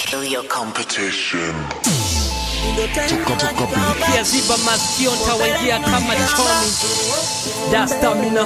kill your competition. kiaziba masikio ntawaingia kama choni dastamina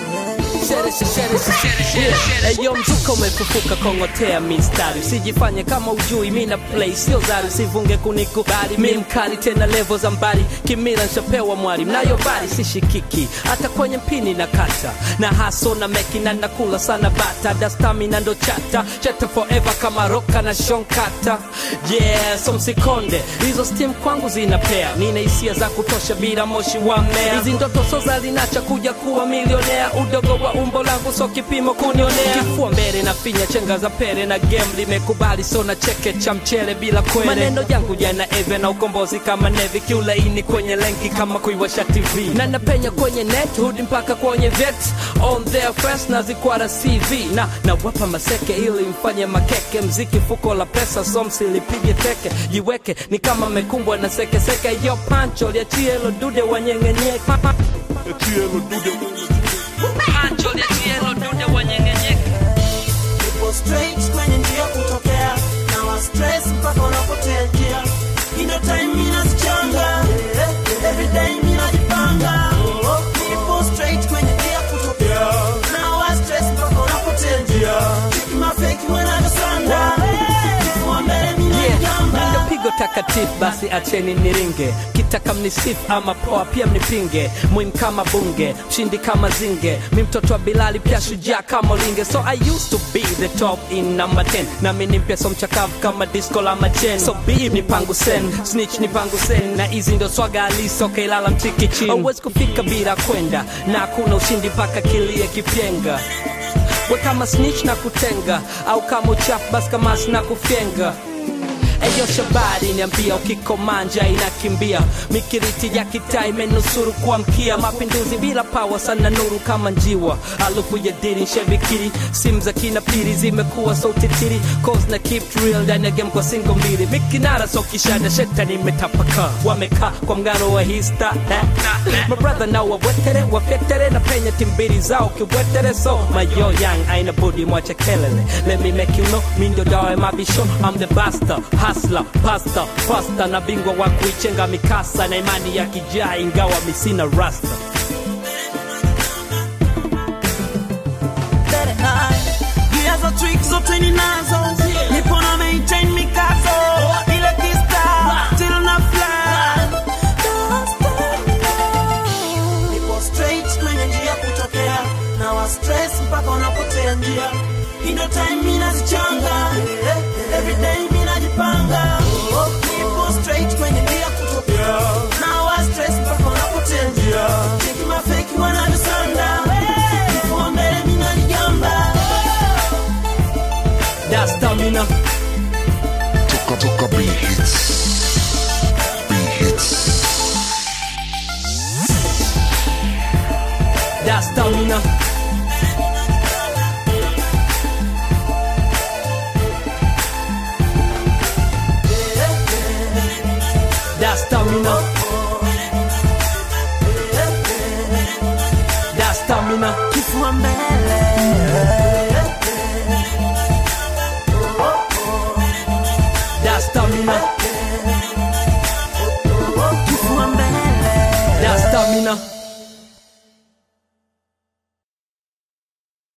eyo mzuka umefufuka kongotea mistari usijifanye kama ujui mina play sio zari usivunge kunikubali mi mkali tena levo za mbali kimila nshapewa mwari mnayo bari sishikiki hata kwenye mpini na kata na haso na meki na nakula sana bata dastamina ndo chata chata forever kama roka na shonkata yeah so msikonde hizo steam kwangu zinapea nina hisia za kutosha bila moshi wa mmea hizi ndoto soza zinacha kuja kuwa milionea udogo wa umbo langu so kipimo kunionea kifua mbele na finya chenga za pere na game limekubali so na cheke cha mchele bila kwele maneno yangu jana eve na ukombozi kama nevi kiulaini kwenye lenki kama kuiwasha tv na napenya kwenye net hudi mpaka kwenye vet on their first na zikwara cv na nawapa maseke ili mfanye makeke mziki fuko la pesa so msilipige teke jiweke ni kama mekumbwa na sekeseke yo pancho liachie lo dude wanyengenyeke pancho liachie lo dude wanyengenyeke Nipo straight kwenye njia kutokea na wa stress mpaka unapotea njia. Ino time mina zichanga every day mina jipanga. Nipo straight kwenye njia kutokea na wa stress mpaka unapotea njia. Cheki mafeki wanavyosanda kifua mbele mina Yeah, jigamba. ndo pigo takatifu basi acheni niringe kitaka mnisifu ama poa pia mnipinge mwim kama bunge mshindi kama zinge mi mtoto wa bilali pia shujaa kama linge so i used to be the top in number 10 nami ni mpya so mchakavu kama disco la machen so be ni pangu sen snitch ni pangu sen na hizi ndo swaga halisi okay lala mtiki chini auwezi kufika bila kwenda na hakuna ushindi mpaka kilie kipyenga we kama snitch na kutenga au kama uchafu basi kama sina kufyenga Eyo shabari niambia ukikomanja inakimbia mikiriti ya kitaa imenusuru kuamkia mapinduzi bila pawa sana nuru kama njiwa alufu ya diri nshabikiri simu za kina piri zimekuwa sauti tiri cause na keep it real ndani ya game kwa singo mbili mikinara so kishada shetani imetapaka wamekaa kwa mgano wa hista mabrother nao wawetere wafyetere na penya timbiri zao kiwetere so mayo yang aina budi mwache kelele let me make you know mi ndio dawa ya mabisho I'm the basta hustler pasta pasta na bingwa wa kuichenga mikasa na imani ya kijaa ingawa misina rasta Gia za trick zote ninazo nipo na maintain mikazo ile kista till na fly nipo straight kwenye njia kutokea na wa stress mpaka unapotea njia ino time mina zichanga everyday mina jipanga nipo straight kwenye njia kutokea na wa stress mpaka unapotea njia cheki mafeki wanavyosanda kifua mbele mina jigamba that's stamina Toka toka B hits. B hits. that's stamina that's stamina